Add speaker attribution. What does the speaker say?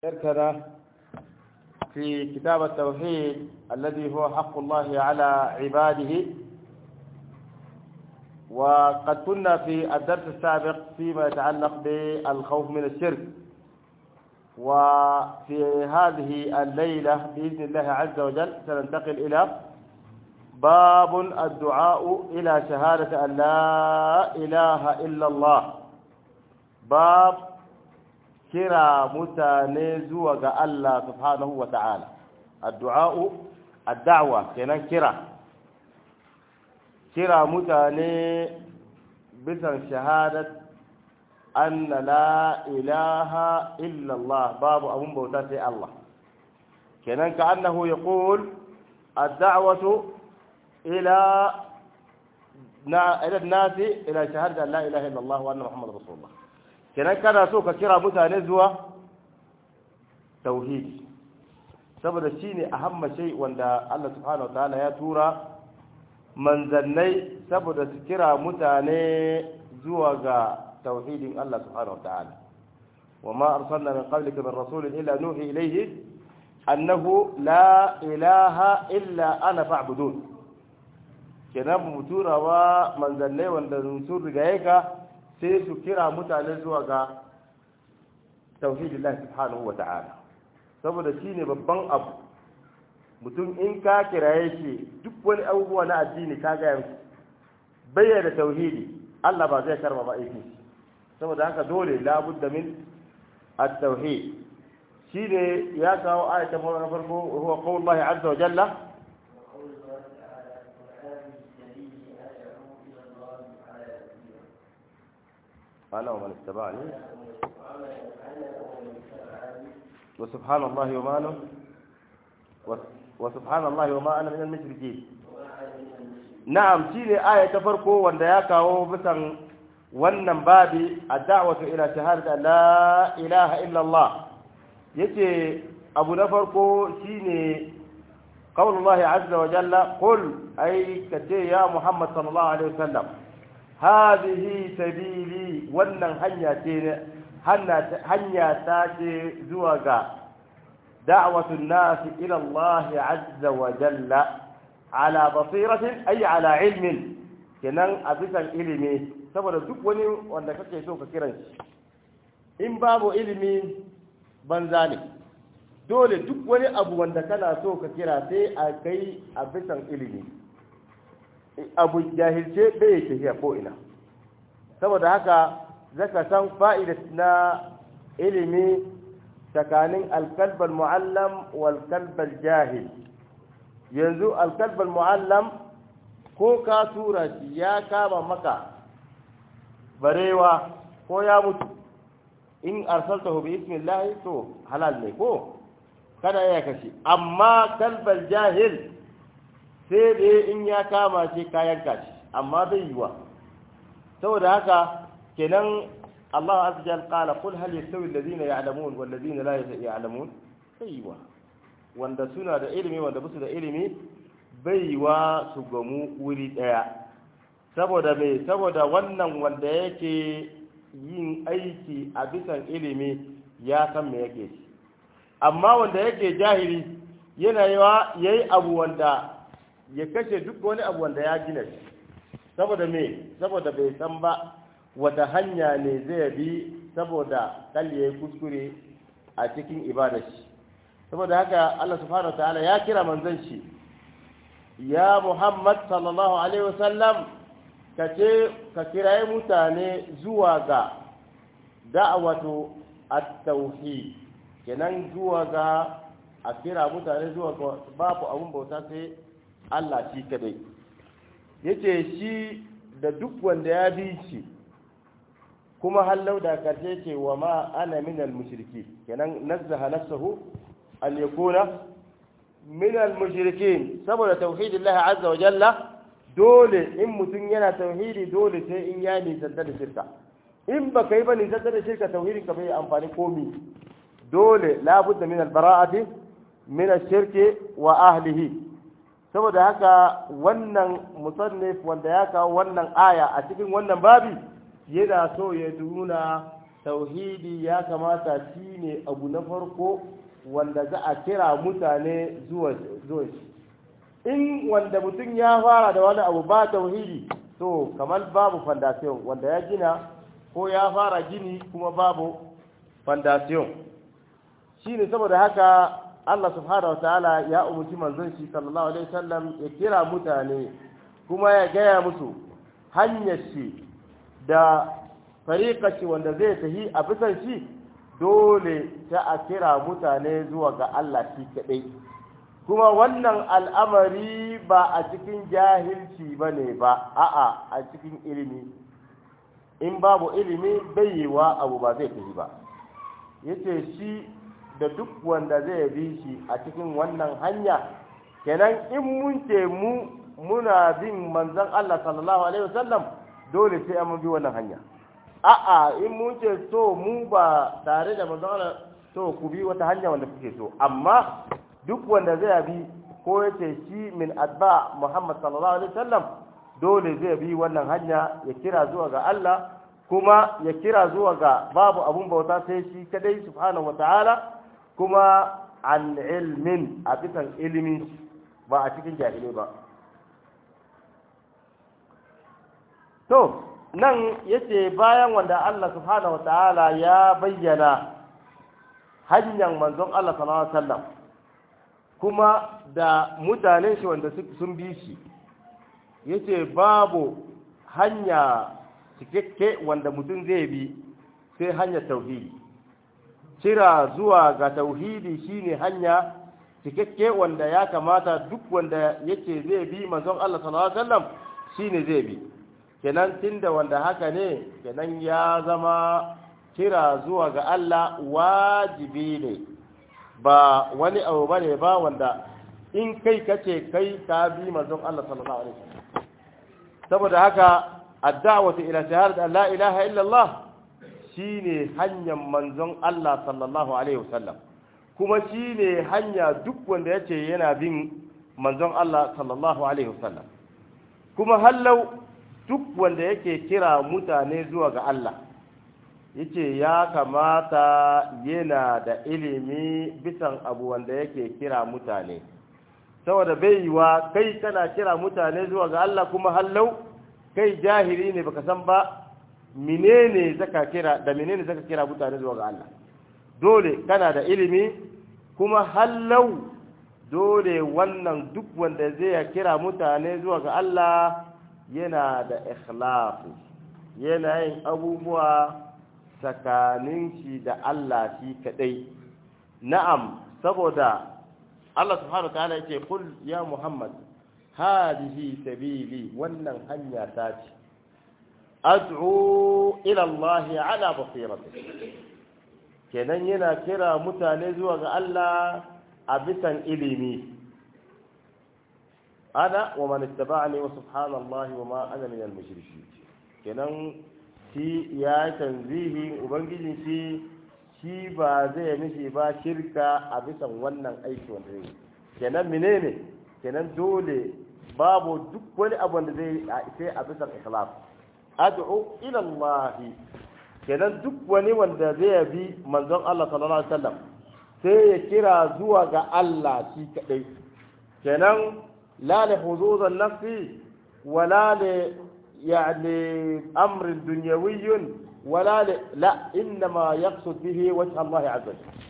Speaker 1: شركنا في كتاب التوحيد الذي هو حق الله على عباده وقد كنا في الدرس السابق فيما يتعلق بالخوف من الشرك وفي هذه الليلة بإذن الله عز وجل سننتقل إلى باب الدعاء إلى شهادة أن لا إله إلا الله باب كرا متانيزو الله سبحانه وتعالى الدعاء الدعوة كنا كرا كرا متاني بسن شهادة أن لا إله إلا الله باب أبو بوتاتي الله كنا كأنه يقول الدعوة إلى إلى الناس إلى شهادة أن لا إله إلا الله وأن محمد رسول الله kenan kana so ka kira mutane zuwa tauhidi saboda shine ahamma shay wanda Allah subhanahu wataala ya tura manzannai saboda su kira mutane zuwa ga tauhidin Allah subhanahu wataala وما أرسلنا من قبلك من رسول إلا نوحي إليه أنه لا إله إلا أنا فاعبدون kenan mu turawa manzannai wanda sun rigaye ka sai su kira mutane zuwa ga tauhidillah subhanahu wa ta'ala saboda shine babban abu mutum in ka kiraye shi duk wani abubuwa na addini ka ga yansu bayyana tauhidi Allah ba zai karba ba aiki saboda haka dole labudda min at-tauhid shine ya kawo ayatan farko huwa qaulullahi azza wa jalla أنا ومن اتبعني وسبحان الله وما أنا وسبحان الله وما أنا من المشركين نعم شيء آية تفرقوا وان ياكاو بسن wannan babi ad-da'watu ila shahadati la ilaha illa Allah yace abu na farko shine qaulullahi azza wa jalla qul ay kace ya muhammad sallallahu alaihi wasallam hadhihi sabili wannan hanya ce hanya ta ce zuwa ga da'watun nas ila Allah azza wa jalla ala basiratin ay ala ilmin kenan a bisan ilimi saboda duk wani wanda kake so ka kiran shi in babu ilimi banza ne dole duk wani abu wanda kana so ka kira sai a kai a bisan ilimi abu jahilce bai yake tafiya ko ina saboda haka zaka san fa'ida na ilimi tsakanin alkalbal mu'allam wal kalbal jahil yanzu alkalbal mu'allam ko ka tura shi ya kama maka barewa ko ya mutu in arsaltahu bi ismillahi to halal ne ko kada ya kashe amma kalbal jahil sai dai in ya kama shi kayan kashi amma bai yiwa saboda haka kenan Allah azza jal qala qul hal yastawi alladhina ya'lamun wal ladina la ya'lamun bai yiwa wanda suna da ilimi wanda basu da ilimi bai yiwa su gamu wuri daya saboda me saboda wannan wanda yake yin aiki a bisan ilimi ya san me yake shi amma wanda yake jahili yana yawa yayi abu wanda ya kashe duk wani abu wanda ya gina shi saboda me saboda bai san ba wata hanya ne zai bi saboda kalli ya kuskure a cikin ibada shi saboda haka Allah subhanahu wataala ya kira manzon shi ya Muhammad sallallahu alaihi wasallam ka ce ka kiraye mutane zuwa ga da'awatu at-tauhid kenan zuwa ga a kira mutane zuwa ga babu abun bauta sai Allah shi kadai yace shi da duk wanda ya bi shi kuma hallau da karshe ce wa ma ana minal mushriki kenan nazzaha nafsuhu an yakuna minal mushrikin saboda tauhidillahi azza wa jalla dole in mutum yana tauhidi dole sai in ya nisanta da shirka in ba kai ba nisanta da shirka tauhidin ka bai amfani komi dole labudda min albara'ati min ash-shirki wa ahlihi saboda haka wannan musannif wanda ya kawo wannan aya a cikin wannan babi yana so ya nuna tauhidi ya kamata shi ne abu na farko wanda za a kira mutane zuwa shi in wanda mutum ya fara da wani abu ba tauhidi to kamar babu fondation wanda ya gina ko ya fara gini kuma babu fondation shi ne saboda haka Allah subhanahu wa ta'ala ya umarci manzon shi sallallahu alaihi wasallam ya kira mutane kuma ya gaya musu hanyar shi da fariƙa shi wanda zai tafi a bisan shi dole ta a kira mutane zuwa ga Allah shi kaɗai kuma wannan al'amari ba a cikin jahilci ba ne ba a'a a cikin ilimi in babu ilimi bai yi wa abu ba zai tafi ba yace shi da duk wanda zai bi shi a cikin wannan hanya kenan in mun ce mu muna bin manzon Allah sallallahu alaihi wasallam dole sai an bi wannan hanya a'a in mun ce so mu ba tare da manzon Allah to ku bi wata hanya wanda kuke so amma duk wanda zai bi ko ya ce shi min adba Muhammad sallallahu alaihi wasallam dole zai bi wannan hanya ya kira zuwa ga Allah kuma ya kira zuwa ga babu abun bauta sai shi kadai subhanahu wataala kuma an ilmin a bisan ilimi ba a cikin jahilai ba to nan yace bayan wanda Allah subhanahu wataala ya bayyana hanyar manzon Allah sallallahu alaihi wasallam kuma da mutanen shi wanda sun bi shi yace babu hanya cikakke wanda mutum zai bi sai hanyar tauhidi kira zuwa ga tauhidi shine hanya cikakke wanda ya kamata duk wanda yace zai bi manzon Allah sallallahu alaihi wasallam shine zai bi kenan tunda wanda haka ne kenan ya zama kira zuwa ga Allah wajibi ne ba wani abu bane ba wanda in kai kace kai ka bi manzon Allah sallallahu alaihi wasallam saboda haka ad-da'watu ila shahadat an la ilaha illa Allah shine hanyar manzon Allah sallallahu alaihi wasallam kuma shine hanya duk wanda yace yana bin manzon Allah sallallahu alaihi wasallam kuma hallau duk wanda yake kira mutane zuwa ga Allah yace ya kamata yana da ilimi bisan abu wanda yake kira mutane saboda bai yiwa kai kana kira mutane zuwa ga Allah kuma hallau kai jahili ne baka san ba menene zaka kira da menene zaka kira mutane zuwa ga Allah dole kana da ilimi kuma hallau dole wannan duk wanda zai kira mutane zuwa ga Allah yana da ikhlasi yana yin abubuwa tsakanin shi da Allah shi kadai na'am saboda Allah subhanahu ta'ala yake kul ya Muhammad hadihi sabili wannan hanya ta ce ad'u ila Allah ala basirati kenan yana kira mutane zuwa ga Allah a bisan ilimi ana wa man ittaba'ani wa subhanallahi wa ma ana minal mushrikin kenan shi ya tanzihi ubangiji shi shi ba zai mishi ba shirka a bisan wannan aiki wanda zai kenan menene kenan dole babu duk wani abu da zai sai a bisan ikhlas ad'u ila Allah kenan duk wani wanda zai bi manzon Allah sallallahu alaihi wasallam sai ya kira zuwa ga Allah shi kadai kenan la li huzuzan nafsi wala li يعني أمر دنيوي ولا ل... لا إنما يقصد به وجه الله عز وجل